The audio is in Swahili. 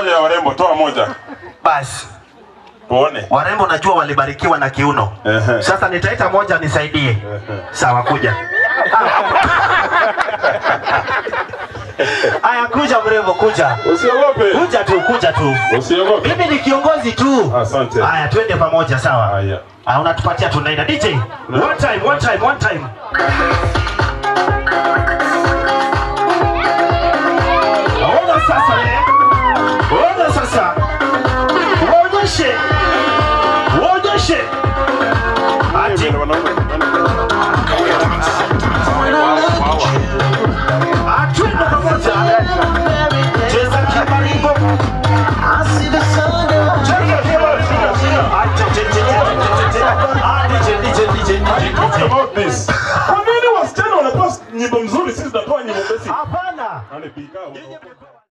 moja ya warembo, toa moja Basi tuone. warembo najua walibarikiwa na kiuno. Ehe. Sasa nitaita moja nisaidie. Sawa, kuja. Aya, kuja mrembo, kuja. Usiogope, Kuja tu, kuja tu. usiogope. Mimi ni kiongozi tu. Asante. Haya, twende pamoja, sawa? Haya. Ah, unatupatia tunaenda. DJ, one time, one time, one time. Ona sasa eh. Ona sasa. Waonyeshe. Waonyeshe. Ati atwende pamoja. Cheza kimarimbo. Cheza kimarimbo. Ah, che- che- che- che- che- che- che- Ah, DJ, DJ, DJ, DJ, What DJ. about this? Kwa nini wasichana wanatoa nyimbo mzuri, sisi tunatoa nyimbo basic? Hapana. Nani pika?